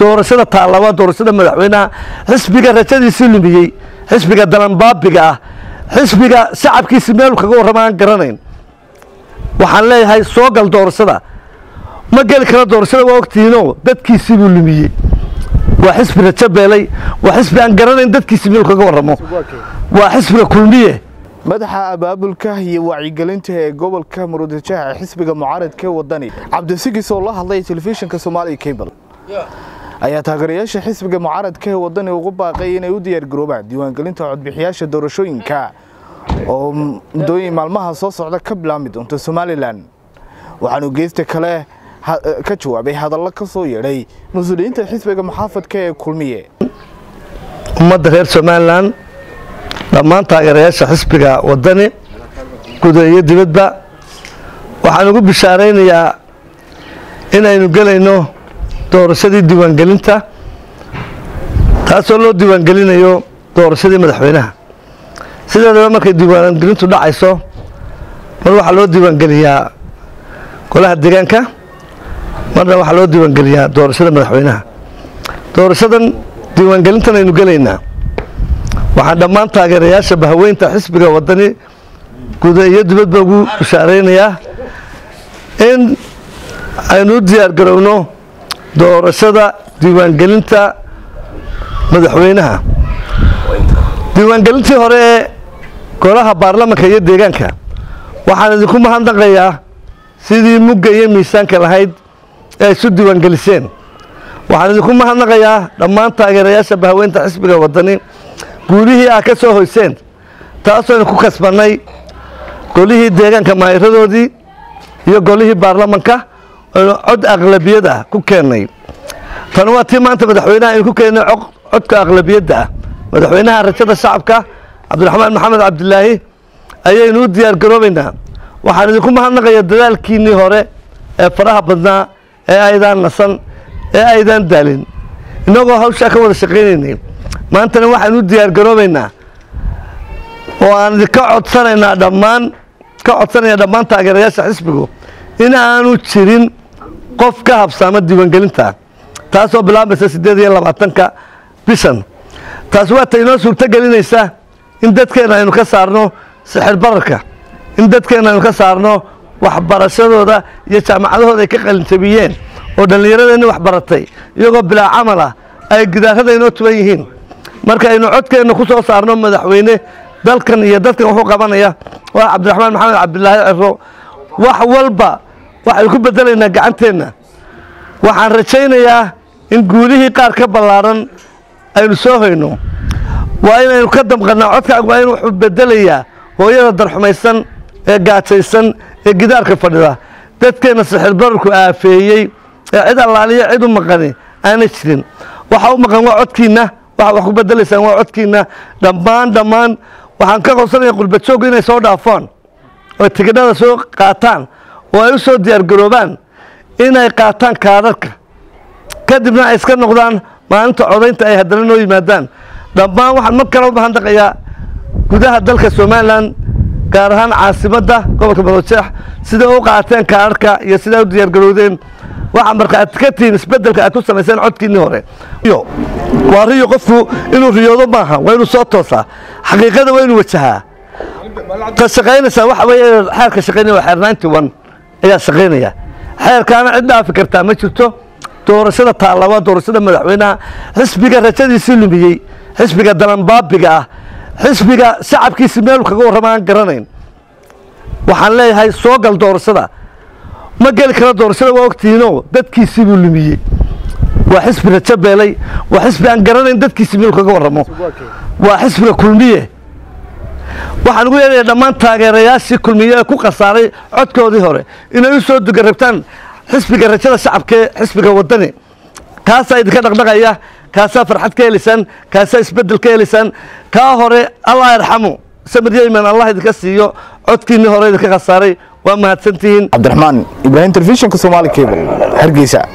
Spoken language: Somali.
doorashada taallaba doorashada madaxweynaha xisbiga rajadiisii lumiyey xisbiga dalanbaabiga ah xisbiga shacabkiisi meel kaga warrama aan garanayn waxaan leeyahay soo gal doorashada ma geli karo doorashada waa ogtihiinoo dadkiisii buu lumiyey waa xisbi rajo beelay waa xisbi aan garanayn dadkiisi meel kaga warramo waa xisbiga kulmiye madaxa abaabulka iyo wacyigelinta ee gobolka murudijaha ee xisbiga mucaaradka ee wadani cabdisigis oo la hadlay telefishinka soomaaliya cable ayaa taageerayaasha xisbiga mucaaradka ee wadani ugu baaqay inay u diyaargaroobaan diiwaangelinta codbixiyaasha doorashooyinka oo muddooyin maalmaha soo socda ka bilaabmi doonta somalilan waxaanu geesta kale ka jawaabay hadallo ka soo yeedhay mas-uuliyiinta xisbiga muxaafadka ee kulmiye ummadda reer somalilan dhammaan taageerayaasha xisbiga wadani guda iyo dibadba waxaan ugu bishaaraynayaa inaynu gelayno doorashadii diiwaangelinta taasoo loo diiwaangelinayo doorashadii madaxweynaha sideedaba markay diiwaangelintu dhacayso mar waxaa loo diiwaangeliyaa golaha deegaanka marna waxaa loo diiwaangeliyaa doorashada madaxweynaha doorashadan diiwaangelintan aynu gelaynaa waxaan dhammaan taageerayaasha bahaweynta xisbiga wadani guda iyo dibadba ugu bishaaraynayaa in aynu u diyaar garowno doorashada diiwaangelinta madaxweynaha diiwaangelintii hore ee golaha baarlamanka iyo deegaanka waxaan idinku mahadnaqayaa sidii mugga iyo miisaanka lahayd ee ay isu diiwaangeliseen waxaan idinku mahadnaqayaa dhammaan taageerayaasha bahaweynta xisbiga wadani guulihii ah ka soo hoyseen taasooynu ku kasbannay golihii deegaanka maayiradoodii iyo golihii baarlamanka aynu cod aqlabiyad ah ku keennay tan waa tii maanta madaxweynaha aynu ku keennay codka aqlabiyadda ah madaxweynaha rajada shacabka cabdiraxmaan maxamed cabdilaahi ayaynu u diyaar garoobaynaa waxaan idinku mahadnaqayaa dadaalkiinnii hore ee faraha badnaa ee aydaan nasan ee aydaan daalin innagoo hawshaa ka wada shaqaynaynay maantana waxaan u diyaar garoobaynaa oo aan idinka codsanaynaa dhammaan ka codsanaya dhammaan taageerayaasha xisbigu in aanu jirin qof ka habsaama diiwaangelinta taasoo bilaabmaysa siddeed iyo labaatanka bishan taasi waa ta inoo suurto gelinaysa in dadkeenna aynu ka saarno sixir bararka in dadkeenna aynu ka saarno waxbarashadooda iyo jaamacadahooda ay ka qalinjabiyeen oo dhallinyaradeenni waxbaratay iyagoo bilaa camal ah ay gidaarada inoo tuban yihiin marka aynu codkeenna ku soo saarno madaxweyne dalkan iyo dadkan wuxuu qabanaya waa cabdiraxmaan maxamed cabdilaahi ciro wax walba waxaynu ku bedelaynaa gacanteenna waxaan rajaynayaa in guulihii qaar ka ballaaran aynu soo hayno waa inaynu ka damqannaa codkaan waa in wuxuu bedelayaa hooyada darxumaysan ee gaajaysan ee gidaarka fadhida dadkeenna sixir bararku aafeeyey ee cid allaaliyo cid u maqani aanay jirin waxa u maqan waa codkiinna waxa wax ku bedelaysaan waa codkiinna dhammaan dhammaan waxaan ka qodsanaya qurbajooggu inay soo dhaafaan oo tigidhada soo qaataan oo ay u soo diyaargaroobaan inay qaataan kaadharka kadibna ay iska noqdaan maalinta codaynta ay haddana noo yimaadaan dhammaan waxaan mar kale u mahadnaqayaa gudaha dalka somalilan gaar ahaan caasimadda gobolka madoojeex siday u qaateen kaadharka iyo siday u diyaargarowdeen waxaa markhaati ka tihiin isbeddelka aad ku samayseen codkiinnii hore waa riyo qofku inuu riyoodo maaha waa inuu soo toosaa xaqiiqada waa inuu wajahaa ta shaqaynaysaa waxa weeye xeerka shaqaynaya waa xeer ninety one ayaa shaqaynaya xeerkaana cid dhaafi kartaa ma jirto doorashada taallaba doorashada madaxweynaha xisbiga rajadiisii lumiyey xisbiga dalanbaabiga ah xisbiga shacabkiisi meel kaga warrama aan garanayn waxaan leeyahay soo gal doorashada ma geli karo doorashada waa ogtihiinoo dadkiisii buu lumiyey waa xisbi rajo beelay waa xisbi aan garanayn dadkiisi meel kaga warramo waa xisbiga kulmiye waxaan ugu yeedhaya dhammaan taageerayaashii kulmiye ee ku khasaaray codkoodii hore inay u soo dugarabtaan xisbiga rajada shacabka ee xisbiga wadani kaasaa idinka dhaqdhaqaya kaasaa farxad ka helaysaan kaasaa isbeddel ka helaysaan kaa hore allah yarxamu samir yeyman allah idinka siiyo codkiinnii hore idinka khasaaray waa mahadsantihiin cabdiraxmaan ibraahim telefishinka soomaali cable hargeysa